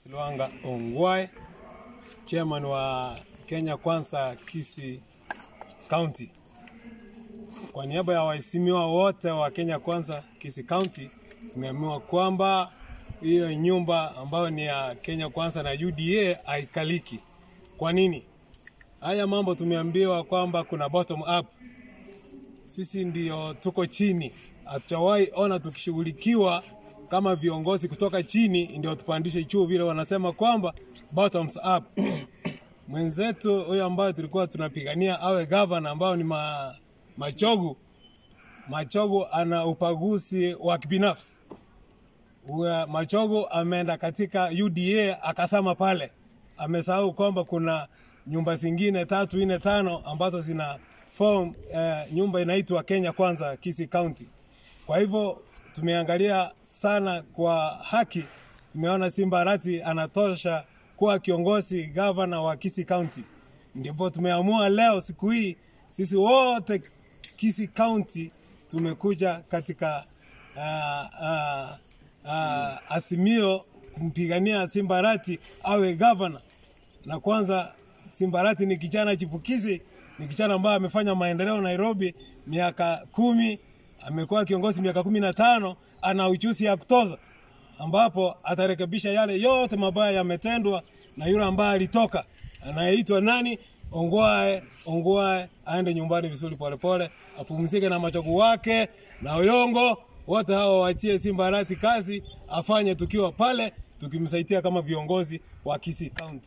Silwanga Ongwae, chairman wa Kenya Kwanza Kisii County. Kwa niaba ya waheshimiwa wote wa Kenya Kwanza Kisii County, tumeamua kwamba hiyo nyumba ambayo ni ya Kenya Kwanza na UDA haikaliki. Kwa nini? Haya mambo tumeambiwa kwamba kuna bottom up. Sisi ndio tuko chini, hatujawahi ona tukishughulikiwa kama viongozi kutoka chini ndio tupandishe juu, vile wanasema kwamba bottoms up. Mwenzetu huyo ambayo tulikuwa tunapigania awe gavana, ambao ni ma, Machogu. Machogu ana upaguzi wa kibinafsi. Uwe- Machogu ameenda katika UDA akasema pale, amesahau kwamba kuna nyumba zingine tatu nne tano ambazo zina form eh, nyumba inaitwa Kenya Kwanza Kisii County. Kwa hivyo tumeangalia sana kwa haki, tumeona Simba Arati anatosha kuwa kiongozi gavana wa Kisii County, ndipo tumeamua leo siku hii sisi wote Kisii County tumekuja katika uh, uh, uh, asimio kumpigania Simba Arati awe gavana. Na kwanza Simba Arati ni kijana chipukizi, ni kijana ambaye amefanya maendeleo Nairobi miaka kumi, amekuwa kiongozi miaka kumi na tano, ana uchusi ya kutoza, ambapo atarekebisha yale yote mabaya yametendwa na yule ambaye alitoka anayeitwa nani, Ongwae. Ongwae aende nyumbani vizuri polepole, apumzike na machogu wake na Oyongo, wote hawa waachie Simba Arati kazi afanye tukiwa pale tukimsaidia kama viongozi wa Kisii County.